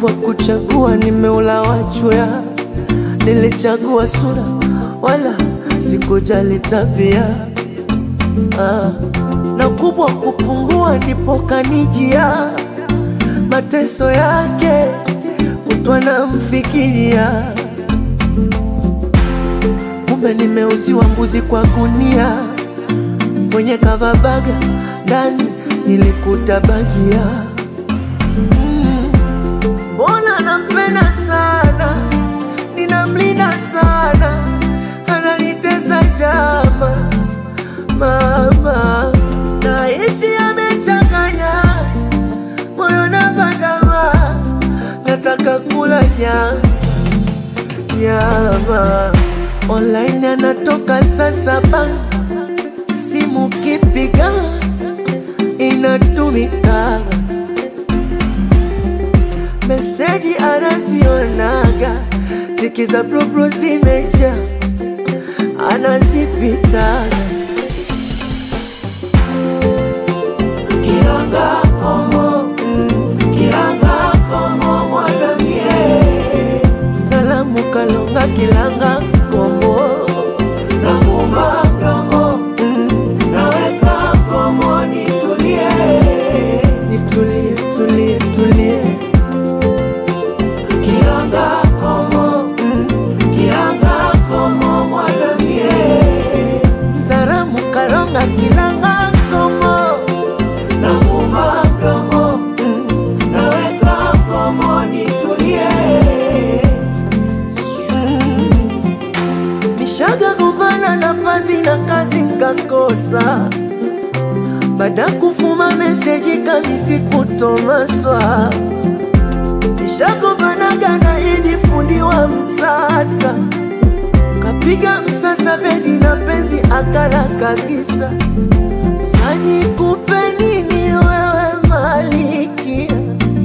uvivu wa kuchagua, nimeula wachwea, nilichagua sura wala sikujali tabia ah. na kubwa kupungua ndipo kanijia mateso yake kutwa na mfikiria kumbe nimeuziwa mbuzi kwa gunia mwenye kavabaga ndani nilikuta bagia mbona mm, nampenda sana ninamlinda sana ananitesa jama mama na hisi amechanganya moyo na bandama nataka kula nyama nyama online anatoka saa saba simu kipiga inatumika meseji anazionaga tiki za brobro zimeja anazipitaga kiranga komo mm, kiranga komo mwanamie salamu kalonga kilanga komo nafuma mdomo mm, naweka komo nitulie nitulie tulie tulie kiranga komo mm, kiranga komo mwanamie salamu kalonga kilanga komo nafuma mdomo mm, naweka komo nitulie nishaga gombana na pazi na kazi nkakosa baada kufuma meseji kamisi kutomaswa nishagombanaga na idi fundi wa msasa kapiga msasa bedi na penzi akala kabisa sani kupe nini wewe malikia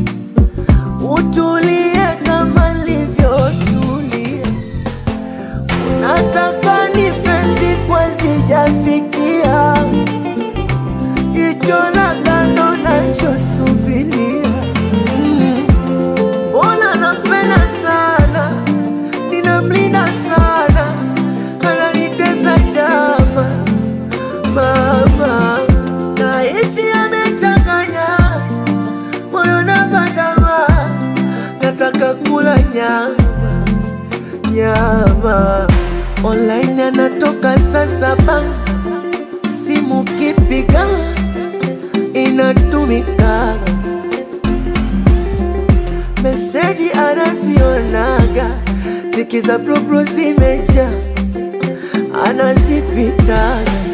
utulie kama livyotulia nataka ni fesi kwa sijafikia jicho la kando nachosubilia mbona mm. nampenda sana ninamlinda sana ananitesa chama mama na hisi amechanganya moyo na bandama nataka kula nyama nyama online anatoka saa saba simu kipiga inatumika meseji anazionaga tiki za brobro zimeja anazipitaga